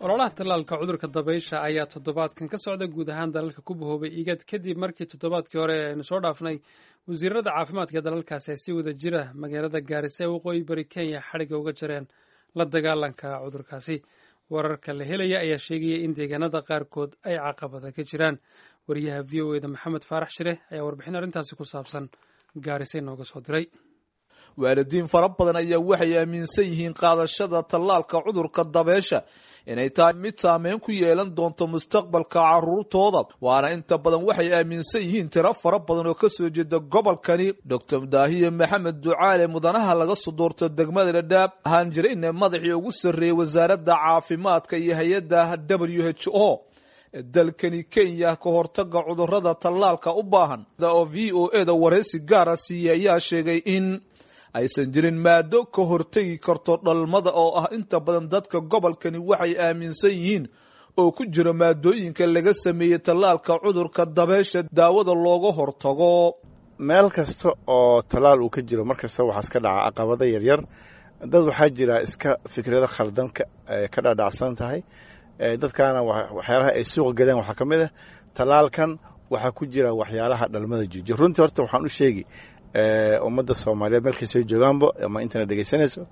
ololaha tallaalka cudurka dabaysha ayaa toddobaadkan ka socda guud ahaan dalalka ku bahoobay igad kadib markii toddobaadkii hore aynu soo dhaafnay wasiirada caafimaadka dalalkaasi ay si wada jira magaalada gaarisa ee waqooyi bari kenya xadhigga uga jareen la dagaalanka cudurkaasi wararka la helaya ayaa sheegaya in deegaanada qaarkood ay caqabada ka jiraan wariyaha v o eda maxamed faarax shire ayaa warbixin arrintaasi ku saabsan gaarisa inooga soo diray waalidiin fara badan ayaa waxay aaminsan yihiin qaadashada tallaalka cudurka dabeesha inay tahay mid saameyn ku yeelan doonto mustaqbalka caruurtooda waana inta badan waxay aaminsan yihiin tiro fara badan oo kasoo jeeda gobolkani doctor daahiye maxamed ducaale mudanaha laga soo doorto degmada dhadhaab ahaan jirayna madaxii ugu sarreeyey wasaaradda caafimaadka iyo hay-adda w h o dalkani kenya ka hortaga cudurada tallaalka u baahan oo v o e da waraysi gaara siiya ayaa sheegay in aysan jirin maado ka hortegi karto dhalmada oo ah inta badan dadka gobolkani waxay aaminsan yihiin oo ku jira maadooyinka laga sameeyey tallaalka cudurka dabeesha daawada looga hortago meel kasta oo tallaal uu ka jiro mar kasta waxaa iska dhaca caqabado yaryar dad waxaa jira iska fikrado khaldan ka dhaadhacsan tahay dadkaana waxyaalaha ay suuqa galeen waxaa ka mid ah tallaalkan waxaa ku jira waxyaalaha dhalmada joojiya runtii horta waxaan u sheegi ummadda soomaaliyeed meelkastay joogaanba ama intana dhegeysanayso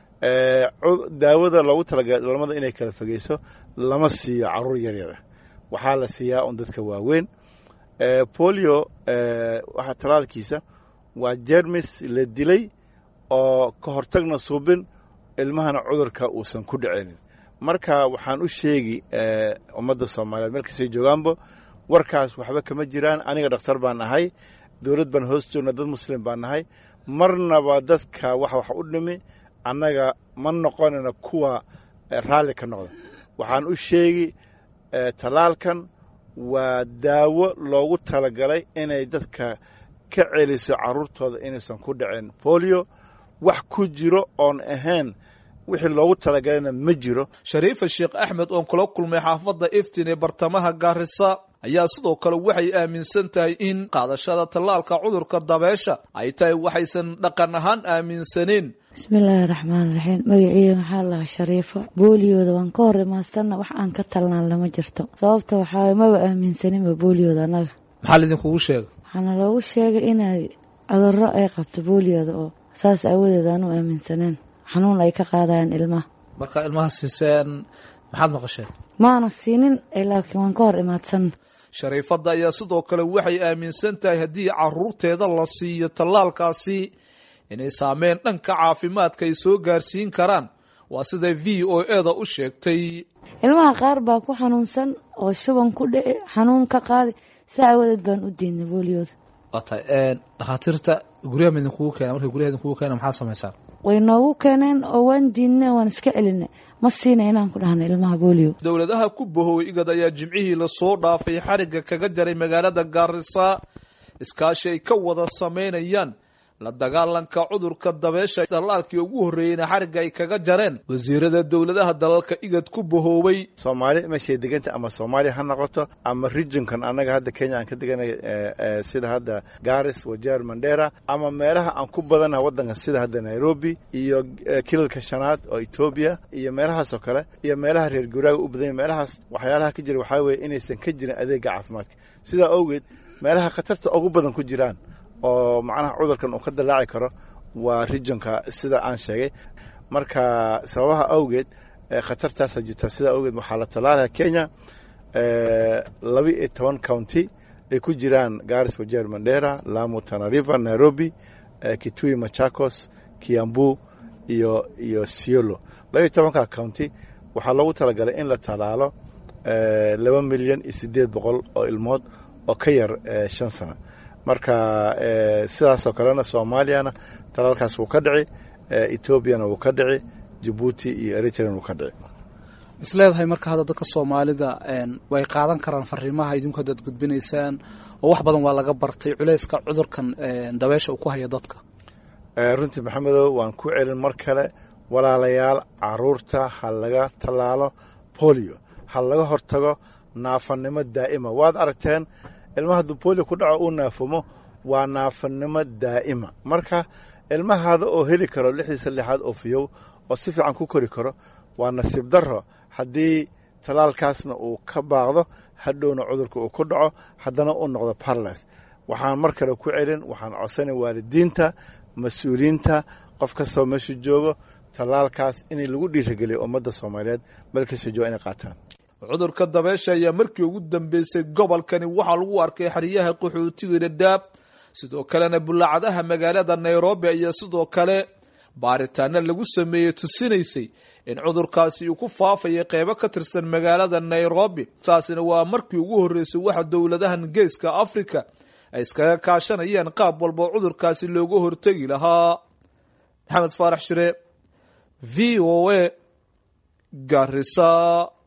daawada loogu talagalay dhalmada inay kala fogeyso lama siiyo caruur yaryara waxaa la siiyaa un dadka waaweyn polio waxa talaalkiisa waa jermis la dilay oo ka hortagna suubin ilmahana cudurka uusan ku dhicinin marka waxaan u sheegi ummadda soomaaliyeed meelkastay joogaanba warkaas waxba kama jiraan aniga dhakhtar baan ahay dowlad baan hoos joogna dad muslim baan nahay marnaba dadka wax wax u dhimi annaga ma noqonayno kuwa raalli ka noqda waxaan u sheegi tallaalkan waa daawo loogu talagalay inay dadka ka celiso carruurtooda inaysan ku dhicin bolio wax ku jiro oon ahayn wixii loogu talagalayna ma jiro shariifa sheekh axmed oon kula kulmay xaafadda iftin ee bartamaha gaarisa ayaa sidoo kale waxay aaminsan tahay in qaadashada tallaalka cudurka dabeesha ay tahay waxaysan dhaqan ahaan aaminsaneen bismillaahi raxmaan raxiim magaciida maxaa lahaa shariifo booliyooda waan ka hor imaadsanna wax aan ka talnaan lama jirto sababta waxaa maba aaminsaninba booliyooda annaga maxaa laidinkugu sheega waxaana loogu sheegay inay cudurro ay qabto booliyooda oo saas aawadeed aan u aaminsaneen xanuun ay ka qaadayaan ilmaha marka ilmaha siiseen maxaad maqasheen maana siinin laakiin waan ka hor imaadsanna shariifadda ayaa sidoo kale waxay aaminsan tahay haddii caruurteeda la siiyo tallaalkaasi inay saameyn dhanka caafimaadka ay soo gaarsiin karaan waa siday v o e da u sheegtay ilmaha qaar baa ku xanuunsan oo shuban ku dhici xanuun ka qaadi saa aawadeed baan u diidnay booliyooda waa tahay dhakhaatiirta guryaha ma idinkugu keena markay guryaha idinkugu keena maxaad samaysaan way noogu keeneen oo waan diidnay waan iska celinay ma siina inaan ku dhahna ilmaha booliyo dowladaha ku bahooway igad ayaa jimcihii lasoo dhaafay xarigga kaga jaray magaalada gaarisa iskaashi ay ka wada samaynayaan la dagaalanka cudurka dabeesha dallaalkii ugu horreeyeyna xarigga ay kaga jareen wasiirada dowladaha dalalka igad ku bahoobay soomaali meeshay deganta ama soomaaliya ha noqoto ama regionkan annaga hadda kenya aan ka deganay sida hadda garis wajeer mandera ama meelaha aan ku badanaha waddanka sida hadda nairobi iyo kilalka shanaad oo etoobiya iyo meelahaas oo kale iyo meelaha reer guraaga u badanya meelahaas waxyaalaha ka jira waxaa weeye inaysan ka jirin adeega caafimaadka sidaa awgeed meelaha khatarta ugu badan ku jiraan oo macnaha cudurkan uu ka dallaaci karo waa regionka sida aan sheegay marka sababaha awgeed khatartaasa jirta sidaa awgeed waxaa la tallaalaya kenya laba iyo toban county ay ku jiraan garis wajeer mandera lamu tanariva nairobi kitui machakos kiambu iyo iyo siolo laba iyo tobanka county waxaa loogu talagalay in la tallaalo laba milyan iyo siddeed boqol oo ilmood oo ka yar shan sano marka sidaasoo kalena soomaaliyana talaalkaas wuu ka dhici etoobiyana wuu ka dhici jabuuti iyo eritrean wuu ka dhici isleedahay marka hadda dadka soomaalida way qaadan karaan fariimaha idinku haddaad gudbinaysaan oo wax badan waa laga bartay culeyska cudurkan dabeesha uu ku haya dadka runtii maxamedow waan ku celin mar kale walaalayaal caruurta ha laga tallaalo bolio ha laga hortago naafanimo daa'ima waad aragteen ilmaha hadduu bolio ku dhaco uu naafumo waa naafanimo daa'ima marka ilmahaada oo heli karo lixdiisa lixaad oo fiyow oo si fiican ku kori karo waa nasiib darro haddii tallaalkaasna uu ka baaqdo hadhowna cudurka uu ku dhaco haddana u noqdo barles waxaan mar kale ku celin waxaan codsanay waalidiinta mas-uuliyiinta qof kastoo meesha joogo tallaalkaas in lagu dhiirageliyo ummadda soomaaliyeed meelkasta jooga inay qaataan cudurka dabeesha ayaa markii ugu dambeysay gobolkani waxaa lagu arkay xeryaha qaxootiga dhadhaab sidoo kalena bulaacadaha magaalada nairobi ayaa sidoo kale baaritaano lagu sameeyey tusinaysay in cudurkaasi uu ku faafaya qeybo ka tirsan magaalada nairobi taasina waa markii ugu horreysay waxa dowladahan geeska africa ay iskaga kaashanayaan qaab walba cudurkaasi looga hortegi lahaa maxamed faarax shire v o a garisa